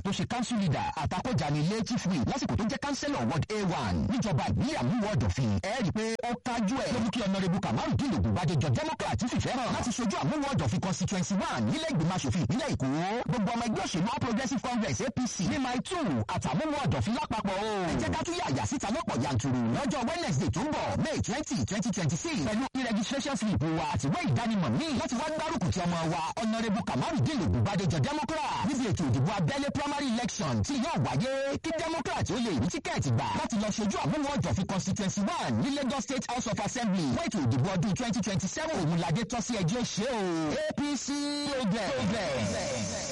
tó ṣe council leader àtàkọ́jà ní ilé chief whip lásìkò tó jẹ́ councillor ward a1 níjọba ìbílẹ̀ àmúwọ̀ ọ̀dọ̀fin ẹ rí i pé ó kájú ẹ̀ ló mú kí ọ̀nàrẹ́bù kamaru dín lògùn bàdéjọ democrat fìfẹ́ hàn láti ṣojú àmúwọ̀ ọ̀dọ̀fin constituency one nílẹ̀ ìgbìmọ̀ asòfin ìpínlẹ̀ èkó gbogbo ọmọ ẹgbẹ́ òṣèlú all progressive congress apc ní my two àtàmúwọ̀ ọ̀dọ̀fin lápapọ̀ o ẹ jẹ́ ká tún yàyà síta lọ́pọ̀ yanturu lọ́jọ́ wednesday tó ń bọ̀ may twenty twenty twenty six pẹ̀lú e-registration slip wa àtiwé ìdánimọ̀ míì láti wá gbárùkù ti ọmọ wa ọ̀nàrẹ́bù kamaru dín lògùn bàdéjọ democrat níbi ètò ìdìbò abẹ́lé primary election tí yóò wáyé kí democrat ó lè rí tíkẹ́ẹ̀tì gbà láti lọ ṣojú àmúwọ̀ ọ̀dọ̀fin constituency one ní lagos state house of assembly fún ètò ìdìbò ọdún twenty twenty seven òun ládé tọ́sí ẹjọ́ ṣe o apc progress.